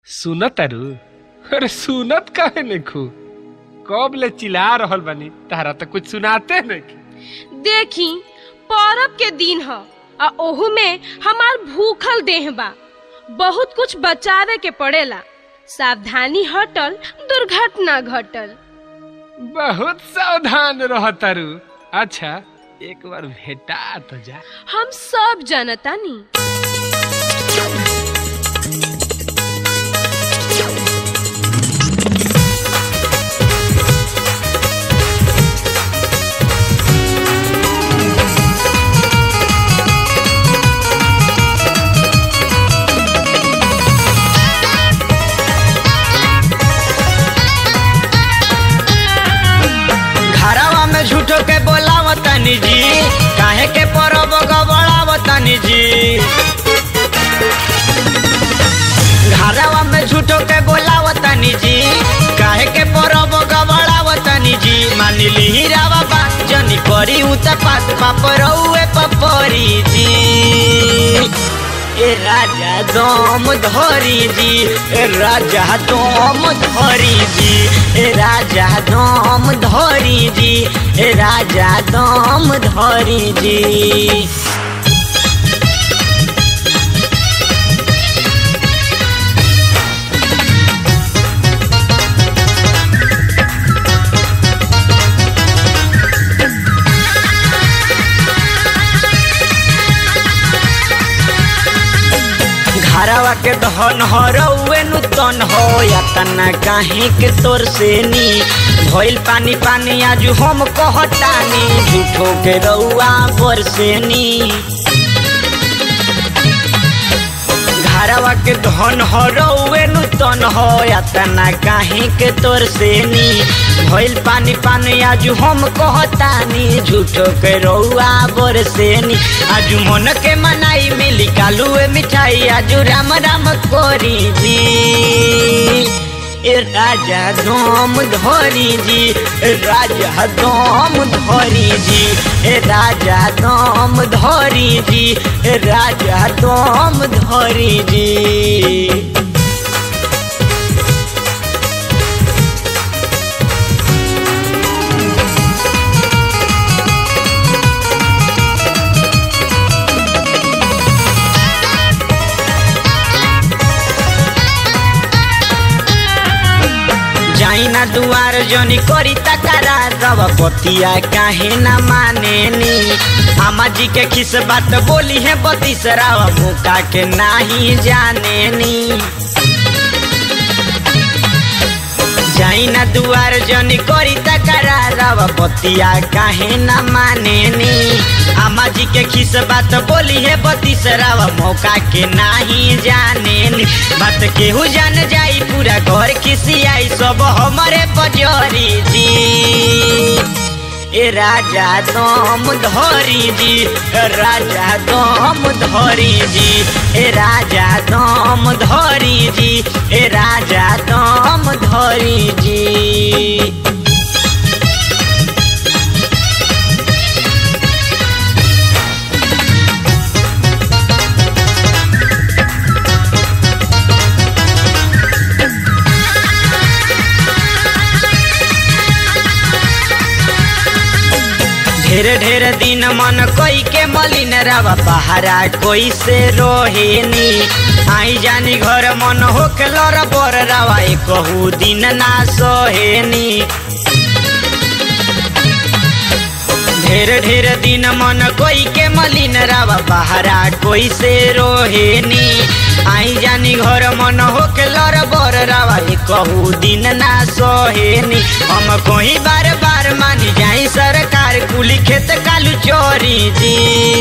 सुनत तारू अरे सुनत काहे नखू कब ले चिल्ला रहल बानी तारा तो कुछ सुनाते नहीं देखी परब के दिन ह आ ओहू में हमार भूखल देह बा बहुत कुछ बचावे के पड़ेला सावधानी हटल दुर्घटना घटल बहुत सावधान रह तारू अच्छा एक बार भेटा तो जा हम सब जानतानी घरवा में झूठो के बोलाव तनी जी काहे के परब गबड़ाव तनी जी घरवा में झूठो के बोलाव तनी जी काहे के परब गबड़ाव तनी जी मान ली रावा बा जनी करी उत पात पापरौए पपरी जी ए राजा दम धरी जी ए राजा दम धरी जी ए राजा दम धरी जी ए राजा दम धरी जी घरवा के धन हो रउए नुतन हो या तना काहे के तोर से नी भइल पानी पानी आजू हम कहतानी झूठो के रउआ बरसेनी घरवा के धन हो रउए नुतन हो या तना काहे के तोर से नी भइल पानी पानी आजू हम कहतानी झूठो के रउआ बरसेनी आजू मन के मनाई मिली कालुए मिठाई आजू राम राम कोरी जी ए राजा दम धरी जी ए राजा दम धरी जी ए राजा दम धरी जी ए राजा दम धरी जी जाइना दुआर जनी करी तकारा रवा पतिया काहे ना माने नी आमा जी के खिस बात बोली है बतीसरावा मुका के नाही जाने नी जाइना दुआर जनी करी तकारा रवा पतिया काहे ना माने नी आमा जी के खिस बात बोली है बतीसरावा मौका के नाही जाने नी बात केहू जान जाई पूरा घर खिसियाई सब हमारे पजरी जी ए राजा दम धरी जी ए राजा दम धरी जी ए राजा दम धरी जी ए राजा दम धरी जी ढेर ढेर दिन मन कोई के मलिन रवा बहारा कोई से रोहेनी आई जानी घर मन होके लर बर रवा कहू दिन ना सोहेनी ढेर ढेर दिन मन कोई के मलिन रवा बहारा कोई से रोहेनी आई जानी घर मन होके लर बर रवा कहू दिन ना सोहेनी हम कोई बार बार मानी जाई सरकार कुली खेत कालू चोरी जी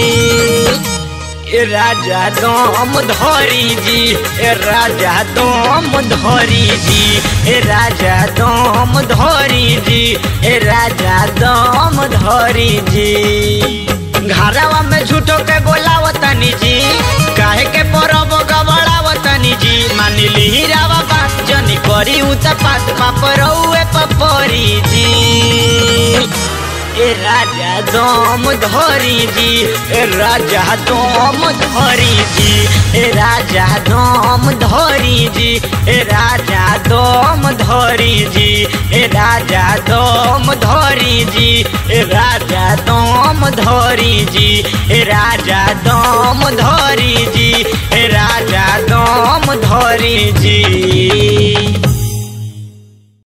ए राजा दम धरी जी ए राजा दम धरी जी ए राजा दम धरी जी ए राजा दम धरी जी घरवा में झूठो के बोलाव तनी जी काहे के परब गबड़ाव तनी जी मान ली रावा बात जनी करी उत पात पापरौए पपरी जी ए राजा दम धरी जी ए राजा दम धरी जी ए राजा दम धरी जी ए राजा दम धरी जी ए राजा दम धरी जी ए राजा दम धरी जी ए राजा दम धरी जी ए राजा दम धरी जी